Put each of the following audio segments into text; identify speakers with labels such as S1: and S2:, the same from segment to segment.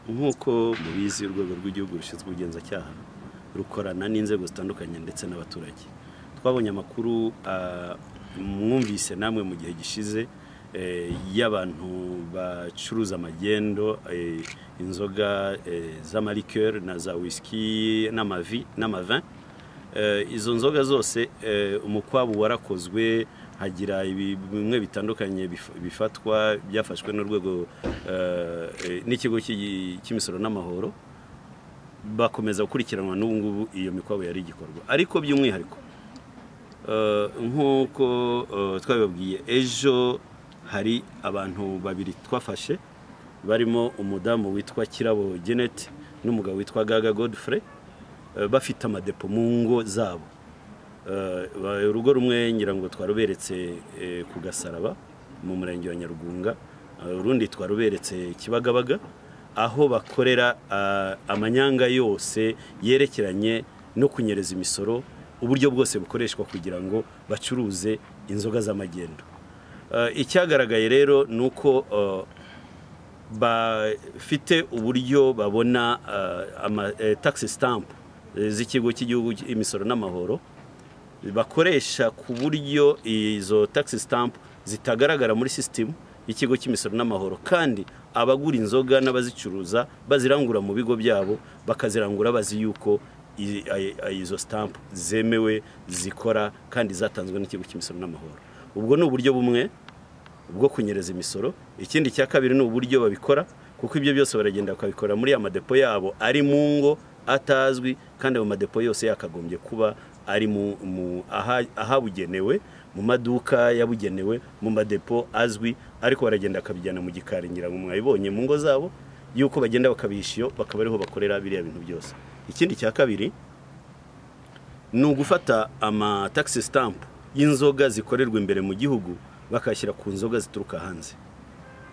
S1: nk'uko mubizi urwego rw'igihugu rushinzwe ubugenzacyaha rukorana n'inzego zitandukanye ndetse n'abaturage twabonye amakuru mwumvise namwe mu gihe gishize y'abantu bacuruza amagendo inzoga z'amarikeri na za wisiki n'amavi n'amavin izo nzoga zose umukwabu warakozwe hagira bimwe bitandukanye bifatwa byafashwe n'urwego n'ikigo cy'imisoro n'amahoro bakomeza gukurikiranwa n'ubu ngubu iyo mikwabu yari igikorwa ariko by'umwihariko nk'uko twabibabwiye ejo hari abantu babiri twafashe barimo umudamu witwa kirabo genete n'umugabo witwa gaga godfrey bafite amadepo mu ngo zabo urugo rumwe ngira ngo twaruberetse ku gasaraba mu murenge wa nyarugunga urundi twaruberetse kibagabaga aho bakorera amanyanga yose yerekeranye no kunyereza imisoro uburyo bwose bukoreshwa kugira ngo bacuruze inzoga z'amagendo icyagaragaye rero ni uko bafite uburyo babona taxi sitampu z'ikigo cy'igihugu imisoro n'amahoro bakoresha ku buryo izo taxi sitampu zitagaragara muri sisitemu y'ikigo cy'imisoro n'amahoro kandi abagura inzoga n'abazicuruza bazirangura mu bigo byabo bakazirangura bazi yuko izo sitampu zemewe zikora kandi zatanzwe n'ikigo cy'imisoro n'amahoro ubwo ni uburyo bumwe bwo kunyereza imisoro ikindi cya kabiri ni uburyo babikora kuko ibyo byose baragenda bakabikora muri amadepo yabo ari mu ngo atazwi kandi ayo madepo yose yakagombye kuba ari ahabugenewe mu maduka yabugenewe mu madepo azwi ariko baragenda bakabijyana mu gikari ngira ngo mwabibonye mu ngo zabo yuko bagenda bakabishyuye bakaba ariho bakorera biriya bintu byose ikindi cya kabiri ni ugufata amatagisi sitampu y'inzoga zikorerwa imbere mu gihugu bakashyira ku nzoga zituruka hanze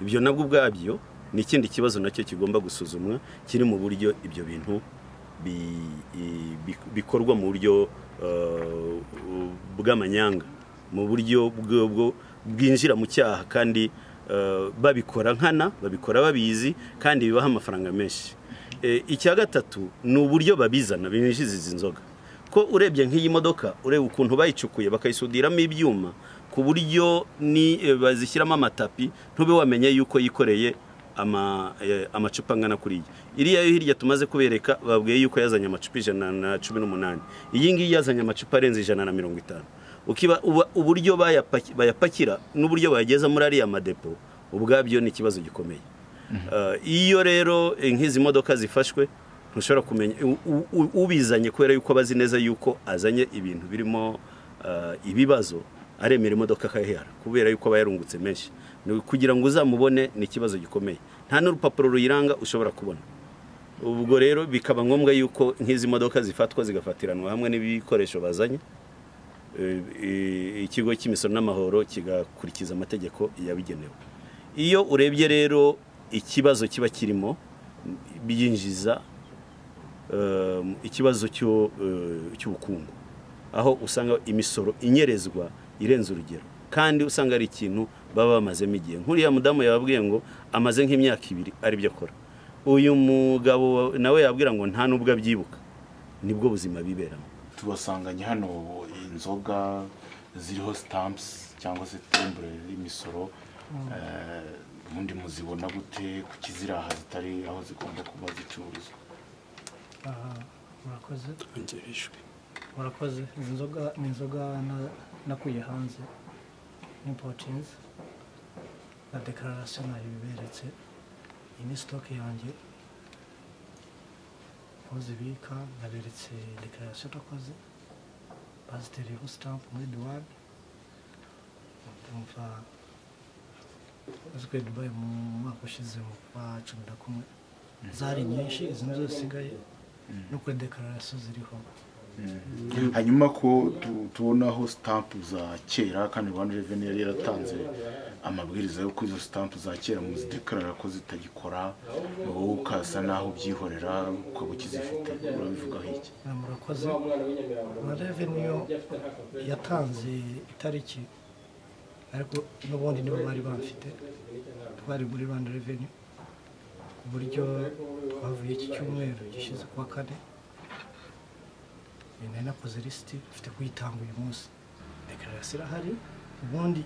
S1: ibyo nabwo ubwabyo ni ikindi kibazo nacyo kigomba gusuzumwa kiri mu buryo ibyo bintu bikorwa mu buryo bw'amanyanga mu buryo bwinjira mu cyaha kandi babikora nkana babikora babizi kandi bibaha amafaranga menshi icya gatatu ni uburyo babizana binjiza izi nzoga ko urebye nk'iyi modoka ureba ukuntu bayicukuye bakayisudiramo ibyuma ku buryo bazishyiramo amatapi ntube wamenye yuko yikoreye amacupa angana kuri iyi iriya yo hirya tumaze kubereka babwiye yuko yazanye amacupa ijana na cumi n'umunani iyi ngiyi yazanye amacupa arenze ijana na mirongo itanu uburyo bayapakira n'uburyo bayageza muri ariya madepo ubwabyo ni ikibazo gikomeye iyo rero nk'izi modoka zifashwe ntushobora kumenya ubizanye kubera yuko aba azi neza yuko azanye ibintu birimo ibibazo aremera imodoka akayihara kubera yuko aba yarungutse menshi kugira ngo uzamubone ni ikibazo gikomeye nta n'urupapuro ruyiranga ushobora kubona ubwo rero bikaba ngombwa yuko nk'izi modoka zifatwa zigafatiranwa hamwe n'ibikoresho bazanye ikigo cy'imisoro n'amahoro kigakurikiza amategeko yabigenewe iyo urebye rero ikibazo kiba kirimo byinjiza ikibazo cy'ubukungu aho usanga imisoro inyerezwa irenze urugero kandi usanga ari ikintu baba bamazemo igihe nk'uriya mudamu yababwiye ngo amaze nk'imyaka ibiri aribyo akora uyu mugabo nawe yabwira ngo nta n'ubwo abyibuka nibwo buzima biberamo
S2: tubasanganye hano inzoga ziriho sitampusi cyangwa se tembure y'imisoro ubundi muzibona gute kuki ziri aha zitari aho zigomba kuba zicururizwa
S3: murakoze murakoze inzoga ni inzoga nakuye hanze n'impotinzi na dekararasiyo nayo biberetse iyi ni sitoke yanjye aho zibika naberetse dekararasiyo nakoze bazitereyeho sitampu muri duwani ndumva zikuye dubayi mu mwaka ushize mu kwa cumi na kumwe zari nyinshi izi nizo zisigaye no kuri dekararasiyo ziriho
S2: hanyuma ko tubonaho sitampu za kera kandi rwanda reveni yari yaratanze amabwiriza yo kuri izo sitampu za kera muzidekarara ko zitagikora wowe ukasa naho ubyihorera ukaba ukizifite urabivugaho iki
S3: murakoze rwanda reveni yo yatanze itariki ariko n'ubundi nibo bari bamfite twari muri rwanda reveni ku buryo twavuye iki cyumweru gishize kuwa kane eh, nari nakoze lisiti mfite kuyitanga uyu munsi dekararasiyo irahari ubundi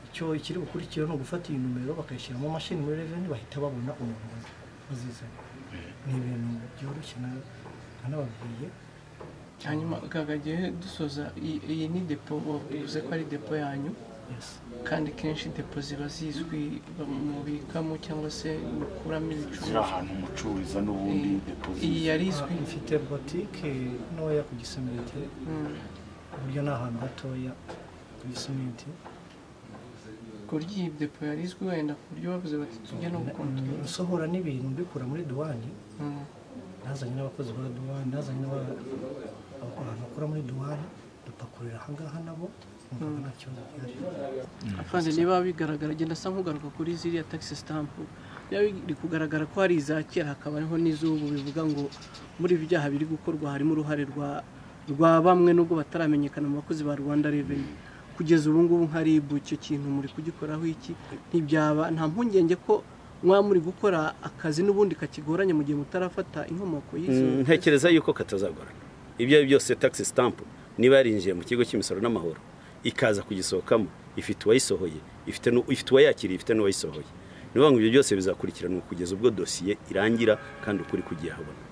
S3: icyo ikiri bukurikira ni ugufata iyi numero bakayishyiramo mashini muri reveni bahita babona umuntu wazizanye ni ibintu byoroshye na- nanababwiye
S4: hanyuma kakagiye dusoza iyi- iyi ni depo wavuze ko ari depo yanyu
S3: yesi
S4: kandi kenshi depo ziba zizwi mubikamo cyangwa se mukuramo
S2: ziri
S4: ibicuruzwa
S2: ahantu mucururiza n'ubundi
S4: iyi
S2: deposit
S4: yari izwi
S3: mfite botike ntoya ku gisementi
S4: Mm.
S3: ku buryo ni ahantu hatoya ku gisementi
S4: ku buryo iyi depo yari izwi wenda ku buryo bavuze bati tujye no gukontorora
S3: nsohora n'ibintu mbikura muri duwani
S4: Mm.
S3: nazanye n'abakozi ba duwani nazanye n'abantu bakora muri duwani dupakurira ahangaha nabo nkumva nta kibazo gihari
S4: apanze niba bigaragara genda asa nk'ugaruka kuri ziriya taxi stamp niba biri kugaragara ko hari iza kera hakaba hariho n'iz'ubu bivuga ngo muri ibi byaha biri gukorwa harimo uruhare rwa rwa bamwe nubwo bataramenyekana mu bakozi ba rwanda reveni kugeza ubu ngubu nka ribu icyo kintu muri kugikoraho iki ntibyaba nta mpungenge ko mwaba muri gukora akazi n'ubundi kakigoranye mu gihe mutarafata inkomoko y'izo
S1: ntekereza yuko katazagorana ibyo ari byo byose taxi stamp niba yarinjiye mu kigo cy'imisoro n'amahoro ikaza kugisohokamo ifite uwayisohoye ifite nu- ifite uwayakiriye ifite n'uwayisohoye ni ukuvuga ngo ibyo byose bizakurikiranwa kugeza ubwo dosiye irangira kandi ukuri kugiye habona